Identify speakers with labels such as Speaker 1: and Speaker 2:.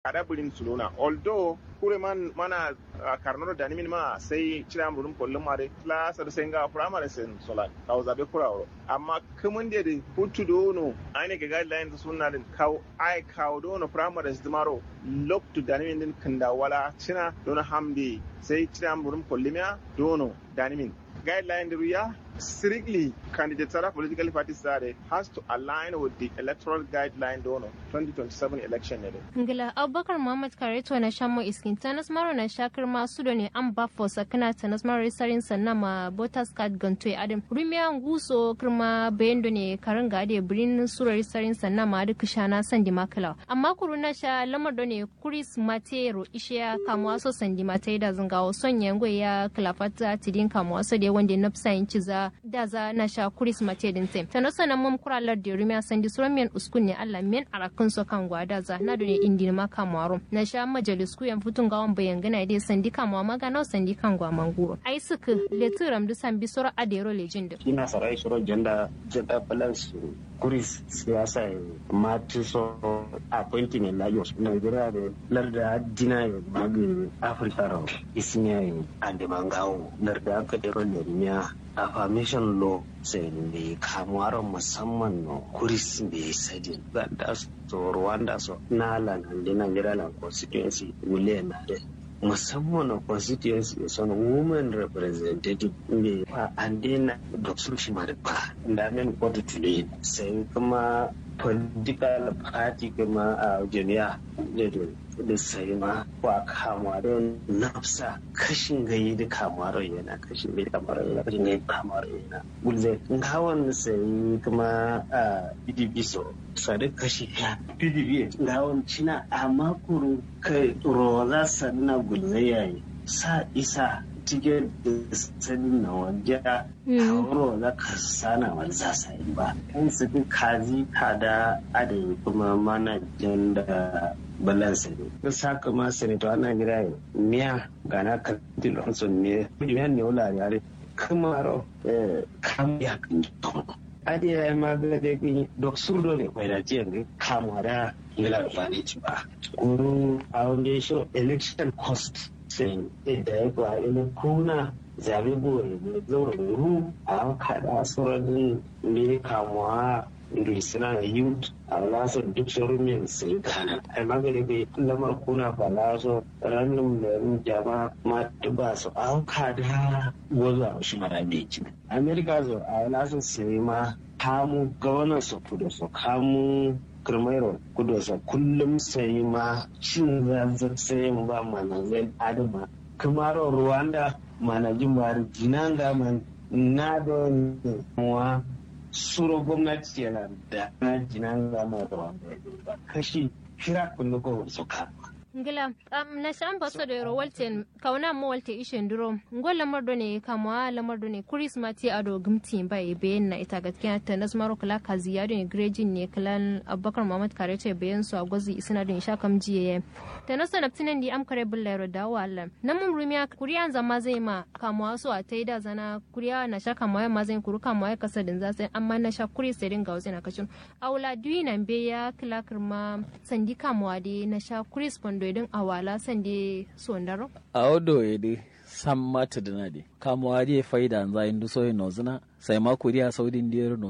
Speaker 1: kada bulin sulona although kure man mana uh, karnoro da nimin ma sai cira murum kollum mare class da sai ga primary sen sola kawo zabe kurawo amma kumun da da hutu dono aine ga guideline sunna din kawo ai kawo dono primary dimaro look to da nimin din kanda wala cina dono hamdi sai cira murum kollumya dono da nimin guideline da ruya strictly candidates political parties are has to align with the electoral guideline dono 2027 election ne
Speaker 2: ngila abubakar muhammad kareto na shamo iskin tanas maro na shakar masu da ne an ba fo sakana tanas maro sarin sannan ma voters card ganto ya adam rumiya nguso kirma bayan da ne karin ga da birin surar sarin sannan ma duk shana sandi makala amma kuru na sha lamar da ne kuris matero ishiya kamuwa so sandi matai da zungawo son yango ya kalafata tidin kamuwa so da wanda na fisa yin ciza da za na sha kuris mate din tem tano sanan mum kuralar da rumiya sandi suran men uskun ne Allah men arakan so kan gwada za na dole indi ma kamaro na sha majalis ku yan futun gawon bayan gana dai sandi kamawa magana sandi kan gwa manguro ai suka leturam du san bisoro adero legend
Speaker 3: ina sarai shiro janda janda balance kuris siyasa mati so appointment la yos Nigeria de larda dina yo magi Africa ro isinya ande mangawo larda aka dero ne affirmation law sai ne kamuwar musamman no kuris bai sadin da so rwanda so na lan hande nigeria lan constituency wule na de musamman na constituency son women representative ne fa ande na da sun shi ma da ba da men kotu tule sai kuma political party kuma a jami'a da sai ma ba kamuwa don nafsa kashin gayi da kamuwa yana kashin gayi da kamuwa yana kashin gayi da kamuwa yana gulzai ngawon sai kuma a pdp so sare kashi ya pdp ngawon cina amma kuru kai roza sanna gulzai yayi sa isa cikin sanin na wanda kawo za ka sana wani za sa yi ba kan su kazi kada adai kuma manajan da balansa ne da saka ma senator ana gira yi miya gana ka dilonson ne miya ne wula yare kuma ro kam ya kan adi ya ma ga da ki dok surdo ne kwai da jiyan ne kama da ngila ba ne ci ba kuru a wanda shi election cost sai da ya kwa ina kuna zabe gore ne zaure ru a kada sauran ne kamuwa suna da youth a lasar duk sauran min sai kana ai magani bai lamar kuna ba laso ranar da jama ma ba su an kada wazo a shi mara mai ci america zo a lasar sai ma kamu gabanar su kudu su kamu kirmairo kudosa kullum sai ma cin zanzan sai ba manazin adama kamaro rwanda manajin bari jinanga man na don wa suro gwamnati yana da na jinanga ma rwanda kashi shira kullu ko su kama
Speaker 2: ngila um, na shan baso da yoro walten kauna mo walte ishen duro ngol lamar do ne kamwa lamar do ne kuris mati ado gumti ba e bayan na ita gaskiya ta nas maro kala kaziya do ne grejin ne kalan abubakar muhammad kare ce bayan su a gwazi isina do sha kam jiye ta nasa naptinan di am kare bulla yoro da wallan nan mun rumiya kuriyan zama zai ma kamwa su a tai da zana kuriya na sha kamwa ma zai kuru kamwa ya kasa din zasai amma na sha kuris sai dinga wasu na kacin aula duyi nan be ya kila kirma sandi kamwa de na sha kuris do idin awala sande sondaro
Speaker 4: a odo ede sam mata dina de kamuwa de faida za indu so no zina sai ma kuriya saudin diyar no